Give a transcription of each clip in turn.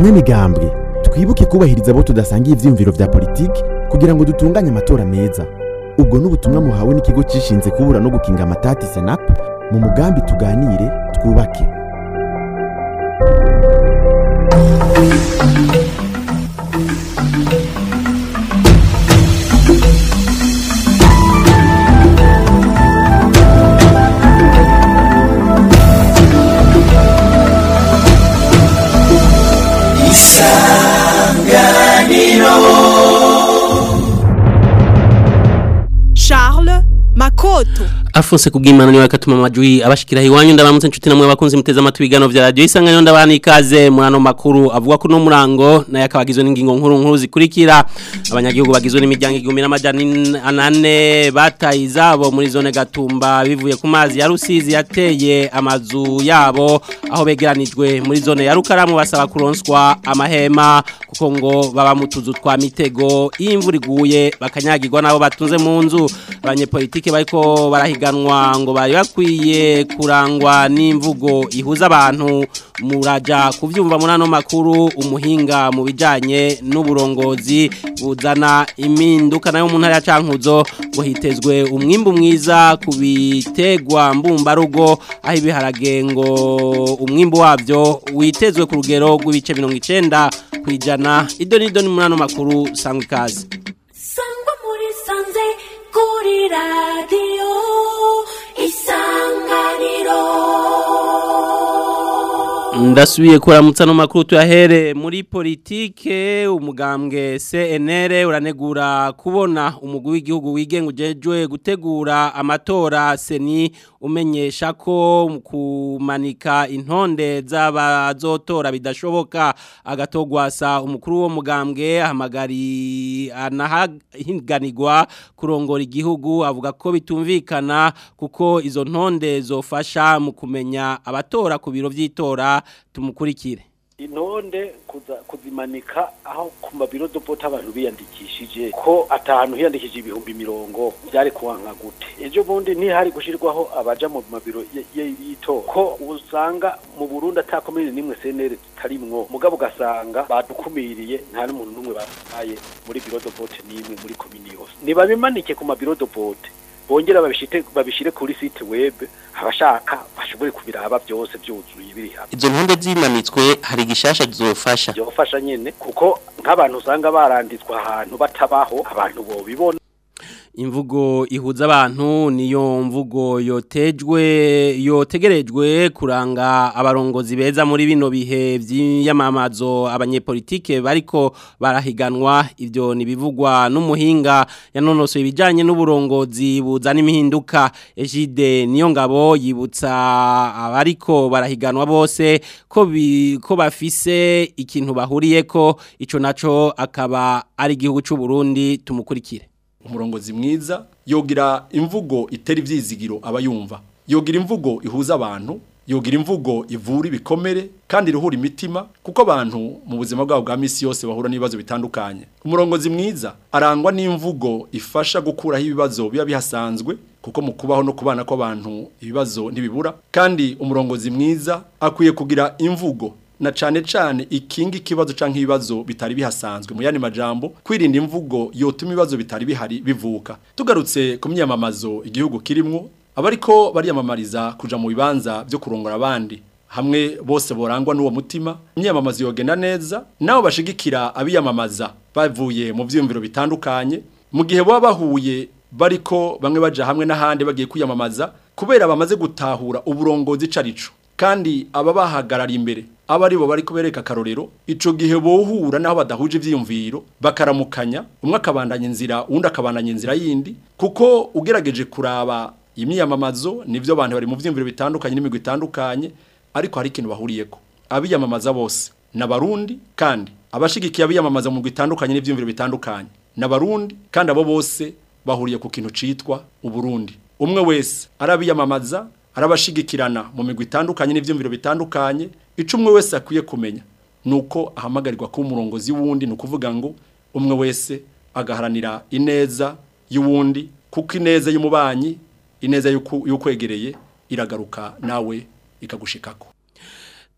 banyamigambwe twibuke kubahiriza abo tudasangiye ivyiyumviro vya politiki kugira ngo dutunganye amatora meza ubwo n'ubutumwa muhawe n'ikigo cishinze kubura no gukinga amatati senap mu mugambi tuganire twubake Charles Makoto Afonse kubwimana niwe akatuma amajwi abashikira hiwanyu ndabaramutse inshuti namwe bakunze muteze amatwi bigano vya radio isanganyo ndabana ikaze muri ano makuru avuga ko no murango naye akabagizwe n'ingingo nkuru nkuru zikurikira abanyagihugu bagizwe n'imiryango igihumbi n'amajana anane bataye izabo muri zone gatumba bivuye ku mazi ya rusizi yateye amazu yabo aho begeranijwe muri zone ya rukaramu basaba kuronswa amahema kuko ngo baba mu tuzu twa mitego iyo imvura iguye bakanyagirwa nabo batunze mu nzu abanyepolitike bariko barahiganwa ngo bari bakwiye kurangwa n'imvugo ihuza abantu muraja kuvyumva muri ano makuru umuhinga mu bijanye n'uburongozi buzana impinduka nayo mu ntara ya Cankuzo ngo hitezwe umwimbu mwiza ku bitegwa mbumbarugo aho ibiharage ngo umwimbu wavyo witezwe ku rugero rw'ibice 90 kwijana idoni idoni muri ano makuru sangwa ikaze sangwa muri sanze kuri radiyo isanganiro Ndasubiye kuramutsa no makuru tuyahere muri politike umugambwe CNR uranegura kubona umugwi w'igihugu wigenga ujejwe gutegura amatora seni umenyesha ko mu kumanika intonde z'abazotora bidashoboka agatogwasa umukuru wo mugambwe ahamagari anahiganirwa kurongora igihugu avuga ko bitumvikana kuko izo ntonde zofasha mu kumenya abatora ku biro vy'itora tumukurikire intonde kuza kuzimanika aho ku mabiro dopota abantu biyandikishije ko atahantu hiyandikije ibihumbi mirongo byari kuwanka gute ejo bundi ntihari gushirwaho abaja mu mabiro y'itora ko usanga mu Burundi atakomeye nimwe CNR tarimwo mugabo ugasanga badukumiriye nta n'umuntu numwe babaye muri biro dopote nimwe muri komini yose nibabimanike ku mabiro dopote bongera babishite babishire kuri site web abashaka bashobore kubiraba byose byuzuye biri hamwe izo ntonde zimanitswe hari gishasha zofasha byofasha nyene kuko nk'abantu usanga baranditswe ahantu batabaho abantu bo bibona imvugo ihuza abantu niyo mvugo yotejwe yotegerejwe kuranga abarongozi beza muri bino bihe by'iyamamazo abanyepolitike bariko barahiganwa ivyo nibivugwa n'umuhinga yanonosoye ibijanye n'uburongozi buzana imihinduka Ejide niyo ngabo yibutsa abariko barahiganwa bose ko bi, ko bafise ikintu bahuriyeko ico naco akaba ari igihugu c'u Burundi tumukurikire umurongozi mwiza yogira imvugo itera ivyizigiro abayumva yogira imvugo ihuza abantu yogira imvugo ivura ibikomere kandi iruhura imitima kuko abantu mu buzima bwabo bwa misi yose bahura n'ibibazo bitandukanye umurongozi mwiza arangwa n'imvugo ifasha gukuraho ibibazo biba bihasanzwe kuko mu kubaho no kubana kw'abantu ibibazo ntibibura kandi umurongozi mwiza akwiye kugira imvugo na cane cane ikinga ikibazo canke ibibazo bitari bihasanzwe mu yandi majambo kwirinda imvugo yotuma ibibazo bitari bihari bivuka tugarutse ku myamamazo igihugu kirimwo abariko bariyamamariza kuja mu bibanza byo kurongora abandi hamwe bose borangwa n'uwo mutima imyamamazo yogenda neza nabo bashigikira abiyamamaza bavuye mu vyumviro bitandukanye mu gihe baba bahuye bariko bamwe baja hamwe n'ahandi bagiye kwiyamamaza kubera bamaze gutahura uburongozi carico kandi aba bahagarara imbere aba ari bo bari kubereka akarorero ico gihe bohura naho badahuje ivyiyumviro bakaramukanya umwe akabandanya inzira uwundi akabandanya inzira yindi kuko ugerageje kuraba imyiyamamazo nivyo abantu bari mu vyiyumviro bitandukanye n'imigwi itandukanye ariko hari ikintu bahuriyeko abiyamamaza bose n'abarundi kandi abashigikiye abiyamamaza mu migwi itandukanye n'ivyiyumviro bitandukanye n'abarundi kandi abo bose bahuriye ku kintu citwa uburundi umwe wese arabiyamamaza arabashigikirana mu migwi itandukanye n'ivyumviro bitandukanye ico umwe wese akwiye kumenya nuko ahamagarirwa kuba umurongozi wundi ni ukuvuga ngo umwe wese agaharanira ineza y'uwundi kuko ineza y'umubanyi ineza y'ukwegereye iragaruka nawe ikagushikako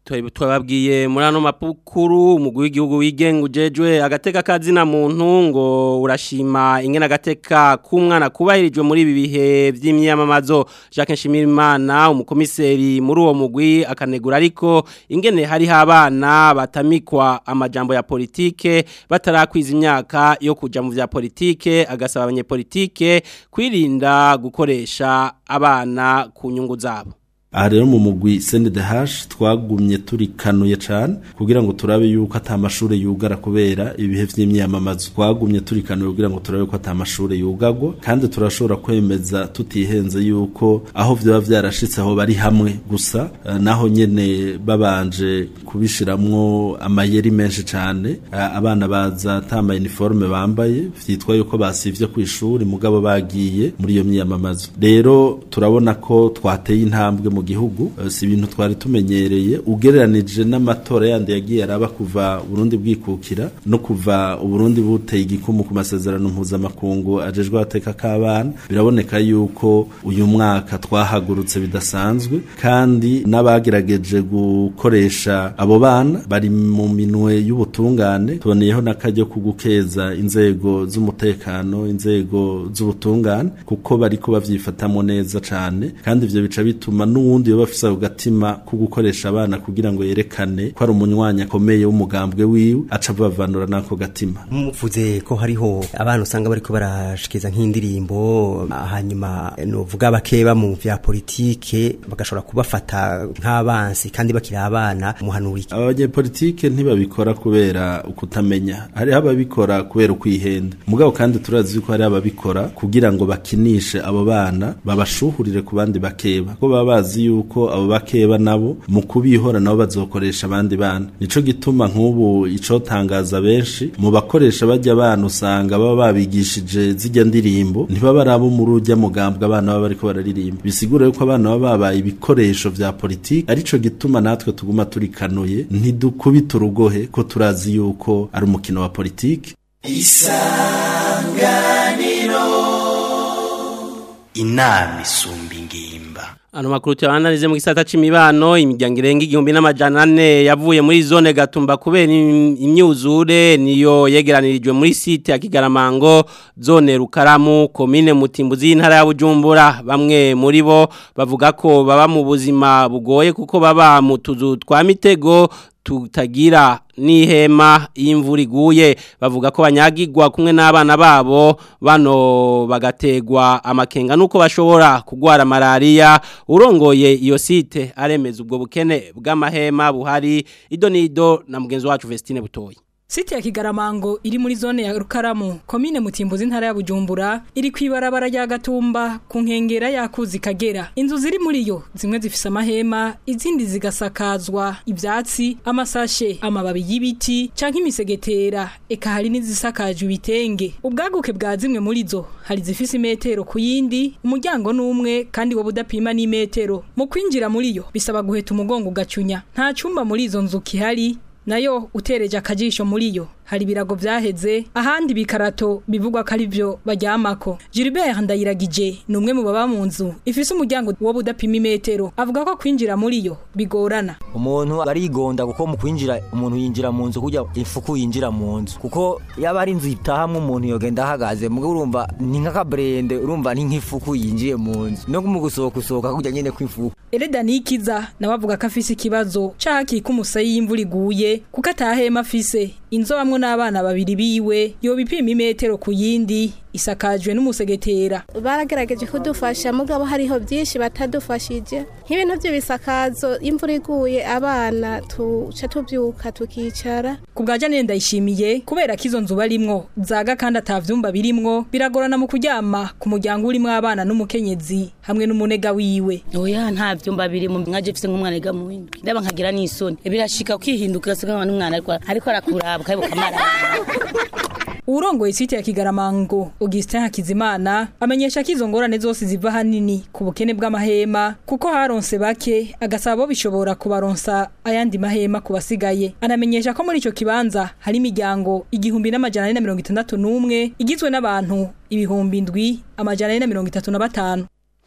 twababwiye muri ano mapukuru umugwi w'igihugu wigenga ujejwe agateka kazina muntu ngo urashima ingena agateka k'umwana kubahirijwe muri ibi bihe by'imyamamazo Jacques Nshimirimana umukomiseri muri uwo mugwi akanegura ariko ingene hariho abana batamikwa amajambo ya politike batarakwiza imyaka yo kuja mu vya politike agasaba abanyepolitike kwirinda gukoresha abana ku nyungu zabo aha rero mu mugwi CNDH twagumye turi kanuye cyane kugira ngo turabe yuko atamashuri yugara kubera ibihe vy'imyamamazo twagumye turi kanuye kugira ngo turabe ko atamashuri yugagwa kandi turashobora kwemeza tutihenze yuko aho vyoba vyarashitse aho bari hamwe gusa uh, naho nyene babanje kubishiramwo amayeri menshi cyane uh, abana baza tamba uniforme bambaye vyitwa yuko basivye ku ishuri mugabo bagiye muri iyo myamamazo rero turabona ko twateye intambwe mu gihugu si ibintu twari tumenyereye ugereranije n'amatora yandi yagiye araba kuva Burundi bwikukira no kuva Burundi buteye igikumu ku masezerano mpuzamakungu ajejwe ateka k'abana biraboneka yuko uyu mwaka twahagurutse bidasanzwe kandi n'abagerageje gukoresha abo bana bari mu minwe y'ubutungane tuboneyeho n'akajyo ko gukeza inzego z'umutekano inzego z'ubutungane kuko bariko bavyifatamo neza cane kandi ivyo bica bituma n'uwu n'ubundi yoba afise agatima ko gukoresha abana kugira ngo yerekane ko ari umunywanyi akomeye w'umugambwe wiwe aca bavanura nako gatima muvuze ko hariho abana usanga bariko barashikiza nk'indirimbo hanyuma novuga bakeba mu vya politike bagashobora kubafata nk'abansi kandi bakiri abana muhanuri abanyepolitike ntibabikora kubera ukutamenya hariho ababikora kubera ukwihenda mugabo kandi turazi ko hari ababikora kugira ngo bakinishe abo bana babashuhurire ku bandi bakeba ko baba bazi yuko abo bakeba nabo mu kubihora nabo bazokoresha abandi bana nico gituma nk'ubu icotangaza benshi mu bakoresha bajya abana usanga baba babigishije zijya ndirimbo ntibaba ari abo muri ujya mugambwe abana baba bariko bararirimba bisigura yuko abana baba babaye ibikoresho vya politiki arico gituma natwe tuguma turikanuye ntidukubita urugohe ko turazi yuko ari umukino wa politiki isanganiro inama isumba ingimba Ano makuru tuyabanarize mu gisata c'imibano imiryango irenga igihumbi n'amajana ane yavuye muri zone gatumba kubera imyuzure niyo yegeranirijwe muri site ya Kigaramango zone Rukaramu komine Mutimbuzi y'intara ya Bujumbura bamwe muri bo bavuga ko baba mu buzima bugoye kuko baba mu tuzu twa mitego tutagira n'ihema y'imvura iguye bavuga ko banyagirwa kumwe n'abana babo bano bagategwa amakenga nuko bashobora kugwara malaria urongoye iyo site aremeza ubwo bukene bw'amahema buhari ido nido na mugenzi wacu Vestine Butoyi Site ya Kigaramango iri muri zone ya Rukaramu, komine Mutimbuzi ntara ya Bujumbura, iri kwibarabara rya Gatumba ku nkengera yakuzi Kagera. Inzu ziri muri yo zimwe zifise amahema, izindi zigasakazwa ivyatsi, amasashe, amababi y'ibiti canke imisegetera, eka hari n'izisakajwe ibitenge. Ubwaguke bwa zimwe muri zo hari zifise imetero ku yindi, umuryango n'umwe kandi wo budapima n'imetero. Mu kwinjira muri yo bisaba guheta umugongo ugacunya. Nta cumba muri izo nzu kihari nayo utereje akajisho muri yo hari birago vyaheze ahandi bikarato bivugwa ko ari byo baryamako Gilbert Ndayiragije ni umwe mu baba mu nzu ifise umuryango wo budapima imetero avuga ko kwinjira muri yo bigorana umuntu arigonda kuko mu kwinjira umuntu yinjira mu nzu kujya ifuku yinjira mu nzu kuko yaba ari inzu itahamwe umuntu yogenda ahagaze mugo urumva ni nk'akabrende urumva ni nk'ifuku yinjiye mu nzu no mu gusohoka usohoka kujya nyene kw'ifuku Ereda Nikiza nawe avuga ko afise ikibazo caki kumusayi y'imvura iguye kuko atahema afise inzo bamwe n'abana babiri biwe yo bipima imetero ku yindi isakajwe n'umusegetera baragerageje kudufasha mugabo hariho byinshi batadufashije nk'ibintu by'ibisakazo imvura iguye abana tuca tubyuka tukicara ku bwa Janine ndayishimiye kubera ko izo nzu barimwo zaga kandi atavyumba birimwo biragorana mu kuryama ku muryango urimo abana n'umukenyezi hamwe n'umunega wiwe oya nta vyumba birimo mwaje mfise nk'umwana yiga mu windwi ndaba nkagira n'isoni birashika kwihinduka ugasanga n'umwana ariko ariko arakuraba kayibuka amara Urongoye site ya Kigaramango Augustin Hakizimana amenyesha ko izo ngorane zose ziva hanini ku bukene bw'amahema kuko haronse bake agasaba bo bishobora kubaronsa ayandi mahema kubasigaye anamenyesha ko muri ico kibanza hari imiryango igihumbi n'amajana ane na mirongo itandatu n'umwe igizwe n'abantu ibihumbi ndwi amajana ane na mirongo itatu na batanu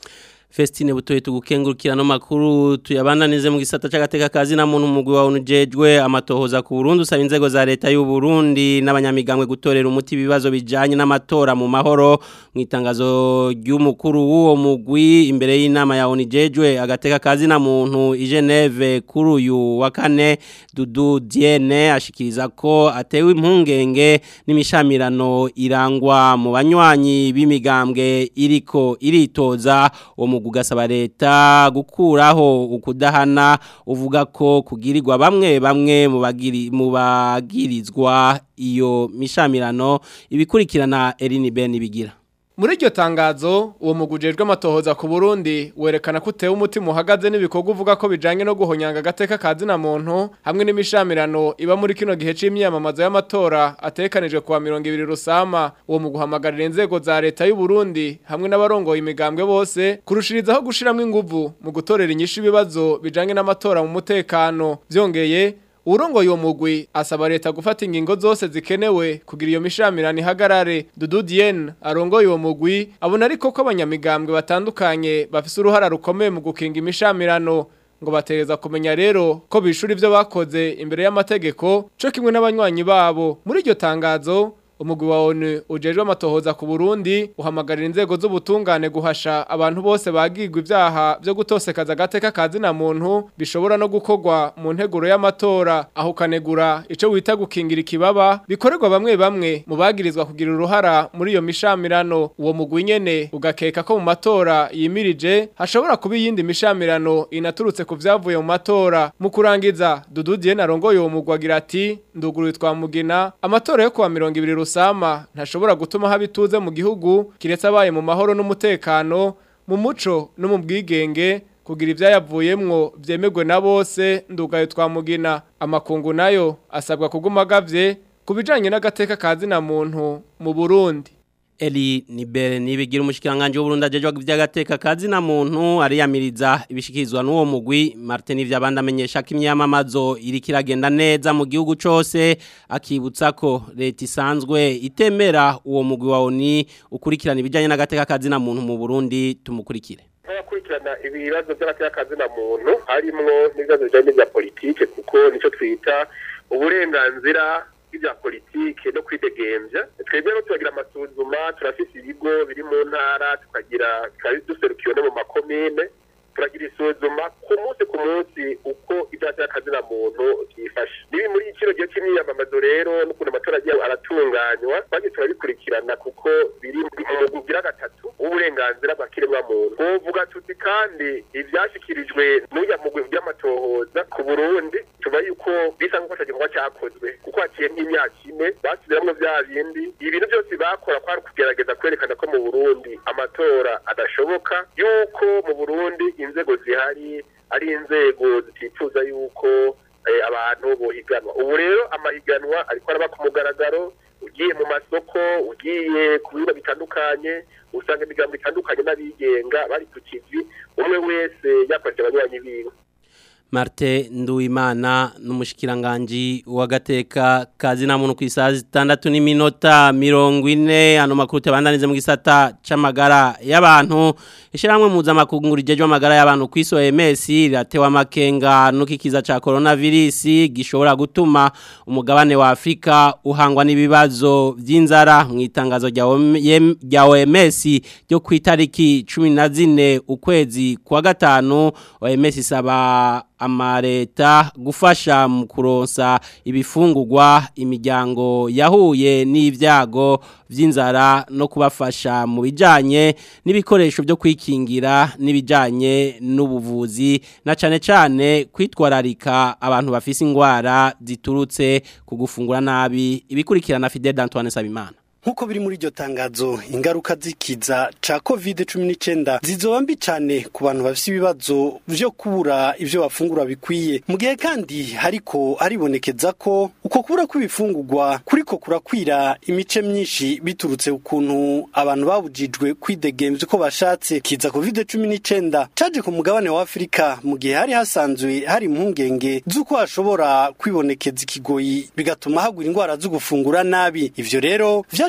Festine butoye tugukengurukira no makuru tuyabandanize mu gisata c'agateka kazi na muntu mugwi wa unujejwe amatohoza ku Burundi usaba inzego za leta y'u Burundi n'abanyamigambwe gutorera umuti ibibazo bijanye n'amatora mu mahoro mu itangazo ry'umukuru w'uwo mugwi imbere y'inama ya unujejwe agateka kazi na muntu i Geneve kuri uyu wa kane Dudu Diene ashikiriza ko atewe impungenge n'imishamirano irangwa mu banywanyi b'imigambwe iriko iritoza uwo mugwi ugasaba leta gukuraho ukudahana uvuga ko kugirirwa bamwe bamwe mu bagiri mu bagirizwa iyo mishamirano ibikurikirana Eline Ben bigira Muri iryo tangazo uwo mugujejwe amatohoza ku Burundi werekana ko utewe umutima uhagaze n'ibikorwa uvuga ko bijanye no guhonyanga agateka kazi na muntu hamwe n'imishamirano iba muri kino gihe c'imyamamazo y'amatora atekanijwe kuwa 200 rusama uwo mu guhamagarira inzego za leta y'u Burundi hamwe n'abarongoye imigambwe bose kurushirizaho gushiramwe inguvu mu gutorera inyishu ibibazo bijanye n'amatora mu mutekano vyongeye Urongoye uwo mugwi asaba leta gufata ingingo zose zikenewe kugira iyo mishamirano ihagarare Dudu Diene arongoye uwo mugwi abona ariko ko abanyamigambwe batandukanye bafise uruhara rukomeye mu gukinga imishamirano ngo batereza kumenya rero ko bishura ivyo bakoze imbere y'amategeko co kimwe n'abanywanyi babo muri iryo tangazo umugwi wa ONU ujejwe amatohoza ku Burundi uhamagarira inzego z'ubutungane guhasha abantu bose bagirwa ivyaha byo gutosekaza agateka kazi na muntu bishobora no gukorwa mu nteguro y'amatora aho kanegura ico wita gukingira ikibaba bikorerwa bamwe bamwe mu bagirizwa kugira uruhara muri iyo mishamirano uwo mugwi nyene ugakeka ko mu matora yimirije hashobora kuba iyindi mishamirano inaturutse ku vyavuye mu matora mu kurangiza Dudu Diene arongoye uwo mugwi agira ati nduguruye twamugina amatora yo kuwa 20 rusama ntashobora gutuma haba ituze mu gihugu kiretse abaye mu mahoro n'umutekano mu muco no mu bwigenge kugira ibyayavuyemwo byemegwe na bose ndugayo twamugina amakungu nayo asabwa kuguma agavye ku bijanye n'agateka kazi na muntu mu Burundi Eli Nibere nibigira umushikiranganje w'Uburundi ajejwe ivy'agateka kazi na muntu ariyamiriza ibishikirizwa n'uwo mugwi Martin Vyabanda amenyesha ko imyamamazo iri kiragenda neza mu gihugu cose akibutsa ko leta isanzwe itemera uwo mugwi wa ONI ukurikirana ibijanye n'agateka kazi na muntu mu Burundi tumukurikire abakurikirana ibibazo by'agateka kazi na muntu harimwo n'ibibazo bijanye n'ibya politike kuko nico twita uburenganzira bya politike no kwidegemvya twebwe no turagira amasuzuma turafise ibigo biri mu ntara tukagira duserukiwe no mu makomine turagira isuzuma ku munsi ku munsi uko ibyaha by'akazi na muntu byifashe nibi muri kino gihe cy'imyiyamamazo rero n'ukuntu amatora agiye aratunganywa twagiye turabikurikirana kuko biri mu mugwi ugira gatatu w'uburenganzira bwa kiremwamuntu tuvuga tuti kandi ivyashikirijwe n'uya mugwi by'amatohoza ku burundi tuba yuko bisa nk'uko igikorwa cyakozwe kuko haciye nk'imyaka ine basubiramwo vya bindi ibintu byose bakora kwari kugerageza kwerekana ko mu burundi amatora adashoboka yuko mu burundi inzego zihari ari inzego zitifuza yuko abantu bohiganwa ubu rero amahiganwa ariko araba ku mugaragaro ugiye mu masoko ugiye ku bibuga bitandukanye usanga imigambo itandukanye n'abigenga bari ku kivi umwe wese yakoresha abanywanyi biwe Marte Nduimana n'umushikiranganje wagateka kazi na muntu kwisaha zitandatu n'iminota 40 ano makuru tabandanize mu gisata c'amagara y'abantu ishiramwe muza makunguru jeje amagara y'abantu kwiso MS ratewa makenga nukikiza ca coronavirus gishobora gutuma umugabane wa Afrika uhangwa n'ibibazo vy'inzara mu itangazo rya OMS ryo kwitariki 14 ukwezi kwa gatanu OMS isaba amareta gufasha mu kuronsa ibifungurwa imiryango yahuye n'ibyago by'inzara no kubafasha mu bijyanye n'ibikoresho byo kwikingira n'ibijyanye n'ubuvuzi na cyane cyane kwitwararika abantu bafise indwara ziturutse ku gufungura nabi ibikurikirana Fidel Antoine Sabimana nkuko biri muri iryo tangazo ingaruka zikiza ca covid 19 zizoba mbi cyane ku bantu bafite ibibazo byo kubura ivyo bafungura bikwiye mu gihe kandi hariko aribonekeza ko uko kubura kw'ibifungurwa kuriko kurakwira imice myinshi biturutse ukuntu abantu babujijwe kwidegemvya uko bashatse kiza covid 19 caje ku mugabane wa Afrika mu gihe hari hasanzwe hari impungenge z'uko hashobora kwibonekeza ikigoyi bigatuma hagwira indwara zo gufungura nabi ivyo rero vyaciye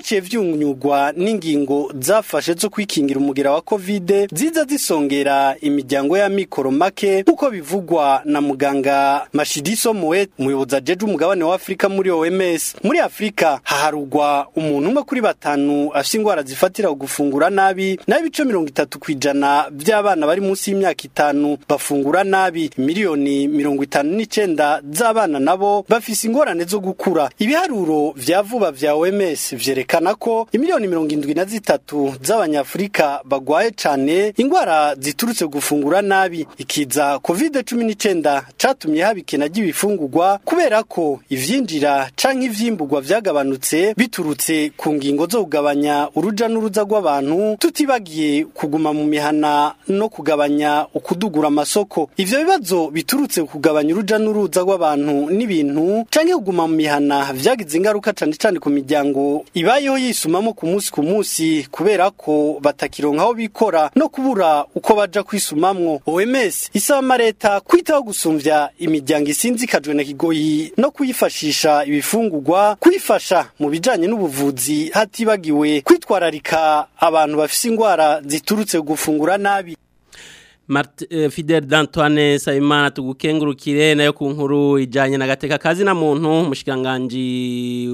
vyaciye vyunyugwa n'ingingo zafashe zo kwikingira umugera wa covid ziza zisongera imiryango ya mikoro make nk'uko bivugwa na muganga mashidiso moe umuyobozi ajeje umugabane wa afurika muri oms muri afurika haharugwa umuntu umwe kuri batanu afise ingwara zifatira gufungura nabi naho ibice mirongo itatu kw'ijana vy'abana bari munsi y'imyaka itanu bafungura nabi miliyoni mirongo itanu n'icenda z'abana nabo bafise ingorane zo gukura ibiharuro vya vuba vya OMS vyerekana ko imiliyoni mirongo indwi na zitatu z'abanyafurika bagwaye cane ingwara ziturutse gufungura nabi ikiza covid cumi n'icenda catumye haba ikena ry'ibifungurwa kubera ko ivyinjira canke ivyimburwa vyagabanutse biturutse ku ngingo zo kugabanya uruja n'uruza rw'abantu tutibagiye kuguma mu mihana no kugabanya ukudugura amasoko ivyo bibazo biturutse ku kugabanya uruja n'uruza rw'abantu n'ibintu canke kuguma mu mihana vyagize ingaruka cane cane ku miryango ibayeho yisumamo ku munsi ku munsi kubera ko batakironka aho bikora no kubura uko baja kwisumamwo OMS isaba amareta kwitaho gusumvya imiryango isinzikajwe na kigoyi no kuyifashisha ibifungurwa kuyifasha mu bijanye n'ubuvuzi hatibagiwe kwitwararika abantu bafise ingwara ziturutse gufungura nabi Mart, uh, Fidel d'Antoine Sayimana tugukengurukire nayo ku nkuru ijanye na gateka kazi na muntu mushikanganje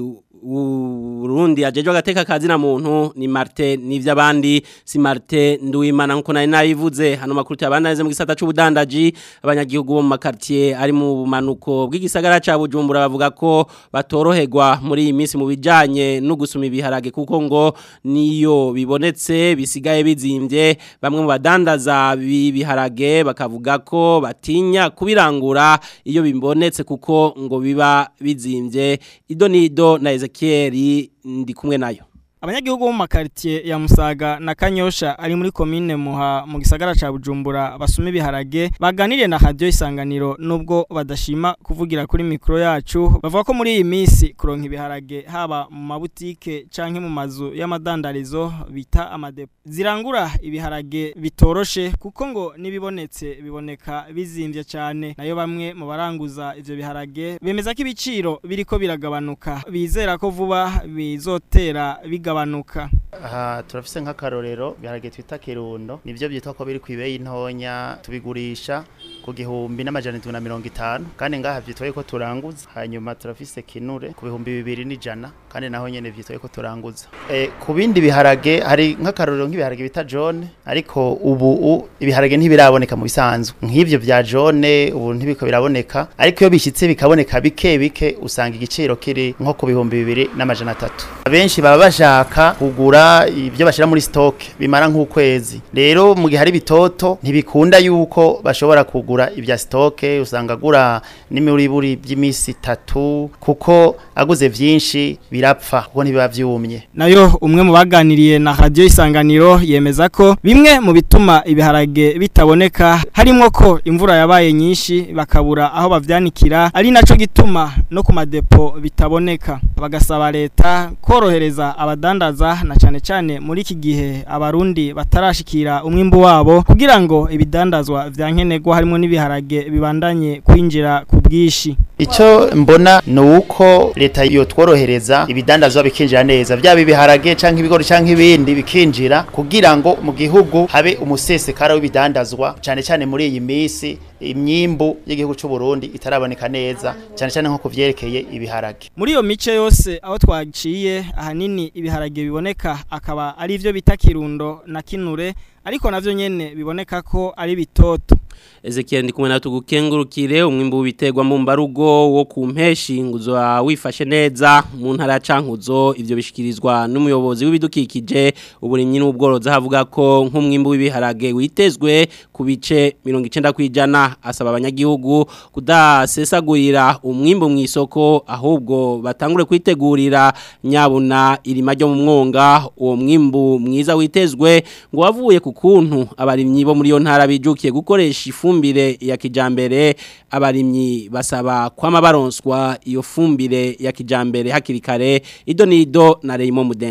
Burundi ajejwe agateka kazi na muntu ni Martin nivy'abandi si Martin Nduwimana nkuko nari nayivuze hano makuru cyabanaze mu gisata c'ubudandaji abanyagihugu bo mu makartier ari mu bumanuko bw'igisagara ca Bujumbura bavuga ko batoroherwa muri iyi minsi mu bijanye no gusuma ibiharage kuko ngo niyo bibonetse bisigaye bizimvye bamwe mu badandaza bibiharage bakavuga ko batinya kubirangura iyo bibonetse kuko ngo biba bizimvye idonido na Ezekiel ndi kumwe nayo abanyagihugu bo mu makaritiye ya Musaga na Kanyosha ari muri komine Muha mu gisagara ca Bujumbura basuma ibiharage baganiriye na radio isanganiro nubwo badashima kuvugira kuri mikro yacu bavuga ko muri iyi minsi kuronka ibiharage haba mu mabutike canke mu mazu y'amadandarizo bita amadepo zirangura ibiharage bitoroshe kuko ngo nibibonetse biboneka bizimvye cyane nayo bamwe mu baranguza ivyo biharage bemeza ko ibiciro biriko biragabanuka bizera ko vuba bizotera biga bigabanuka aha turafise nk'akarorero biharage twita kirundo nivyo byitwa ko biri kwibeyi ntonya tubigurisha ku gihumbi n'amajana 750 kandi ngaha vyitwaye ko turanguza hanyuma turafise kinure ku bihumbi bibiri n'ijana kandi naho nyene vyitwaye ko turanguza e, ku bindi biharage hari nk'akarorero nk'ibiharage bita jone ariko ubu ibiharage ntibiraboneka mu bisanzwe nk'ivyo vya jone ubu ntibiko biraboneka ariko iyo bishitse bikaboneka bike bike usanga igiciro kiri nko ku bihumbi bibiri n'amajana atatu abenshi baba bashaka kugura ibyo bashira muri stock bimara nk'ukwezi rero mu gihe hari bitoto ntibikunda yuko bashobora kugura ibya stock usanga agura n'imuriburi by'imisi itatu kuko aguze vyinshi birapfa kuko ntibiba vyumye nayo umwe mu baganiriye na radio isanganiro yemeza ko bimwe mu bituma ibiharage bitaboneka harimo ko imvura yabaye nyinshi bakabura aho bavyanikira ari naco gituma no ku madepo bitaboneka bagasaba leta korohereza abadandaza na cyane cyane muri iki gihe abarundi batarashikira umwimbu wabo kugira ngo ibidandazwa vya nkenerwa harimo n'ibiharage bibandanye kwinjira ku bwishi Ico mbona nuko leta yo tworohereza ibidandazwa bikinjira neza byaba ibiharage canke ibigori canke ibindi bikinjira kugira ngo mu gihugu habe umusesekara w'ibidandazwa cyane cyane muri iyi misi imyimbu y'igihugu cy'u Burundi itaraboneka neza cyane cyane nko kuvyerekeye ibiharage muri iyo mice yose aho twaciye ahanini ibiharage biboneka akaba ari ivyo bita kirundo na kinure ariko navyo nyene biboneka ko ari bitoto Ezekiel ndi kumwe na tugukengurukire umwimbu w'ibiterwa mu mbarugo wo ku mpeshi nguzo wifashe neza mu ntara ya Cankuzo ivyo bishikirizwa n'umuyobozi w'ibidukikije uburimyi n'ubworozi havuga ko nk'umwimbu w'ibiharage witezwe ku bice 90 kwijana asaba abanyagihugu kudasesagurira umwimbu mu isoko ahubwo batangure kwitegurira nyabuna irima ryo mu mwonga uwo mwimbu mwiza witezwe ngo wavuye ku kuntu abarimyi bo muri yo ntara bijukiye gukoresha ifumbire ya kijambere abarimyi basaba kwama baronswa iyo fumbire ya kijambere hakiri kare ido nido na Reymo Mudende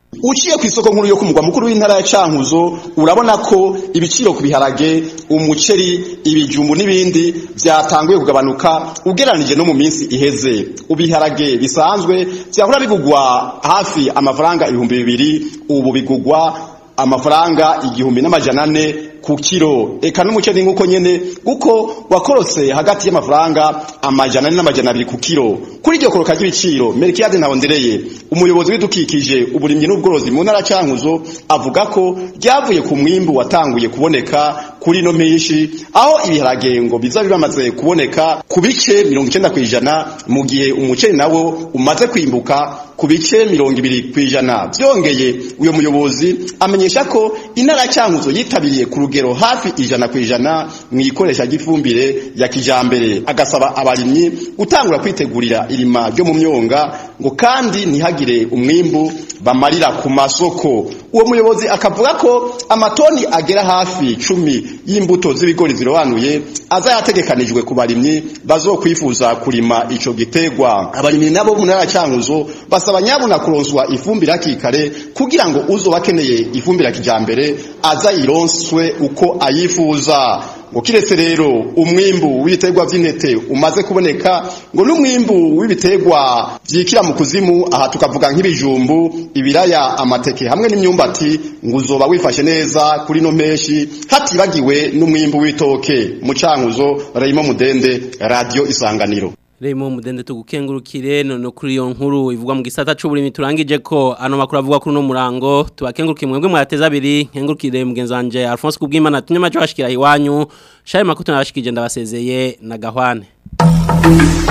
uciye ku isoko nkuru yo ku mugwa mukuru w'intara ya Cankuzo urabona ko ibiciro ku biharage umuceri ibijumbu n'ibindi byatanguye kugabanuka ugeranije no mu minsi iheze ubiharage bisanzwe byahora bigugwa hafi amafaranga ibihumbi bibiri ubu bigugwa amafaranga igihumbi n'amajana ane ku kiro eka n'umuceri nk'uko nyene kuko wakorotse hagati y'amafaranga amajana ane n'amajana abiri ku kiro kuri iryo koroka ry'ibiciro Melchiade Ntawondereye umuyobozi w'idukikije uburimyi n'ubworozi mu ntara Cankuzo avuga ko ryavuye ku mwimbu watanguye kuboneka kuri no mpishi aho ibiharage ngo biza bibamaze kuboneka ku bice 90 kwijana mu gihe umuceri nawo umaze kwimbuka ku bice 200 kwijana byongeye uyo muyobozi amenyesha ko intara Cankuzo yitabiriye ku rugero hafi ijana kwijana mu ikoresha ry'ifumbire ya kijambere agasaba abarimyi gutangura kwitegurira irima ryo mu myonga ngo kandi ntihagire umwimbu bamarira ku masoko uwo muyobozi akavuga ko amatoni agera hafi cumi y'imbuto z'ibigori zirobanuye aza yategekanijwe ku barimyi bazokwifuza kurima ico gitegwa abarimyi nabo mu ntara Cankuzo basaba nyabuna kuronswa ifumbire hakikare kugira ngo uzoba akeneye ifumbire kijambere aza yironswe uko ayifuza ngo kiretse rero umwimbu w'ibiterwa vy'intete umaze kuboneka ngo n'umwimbu w'ibiterwa vyikira mu kuzimu aha tukavuga nk'ibijumbu ibiraya amateke hamwe n'imyumbati ngo uzoba wifashe neza kuri no meshi hatibagiwe n'umwimbu w'itoke mu cankuzo Raymond Mudende radio isanganiro Remo mudende tugukengurukire none kuri iyo nkuru ivugwa mu gisata c'uburimi turangije ko ano makuru avuga kuri no murango tubakengurukiye mwebwe mwateza abiri nkengurukire mugenzi wanje Alphonse kubwimana tunyama cyo bashikira iwanyu shaye makuto nabashikije ndabasezeye na gahwane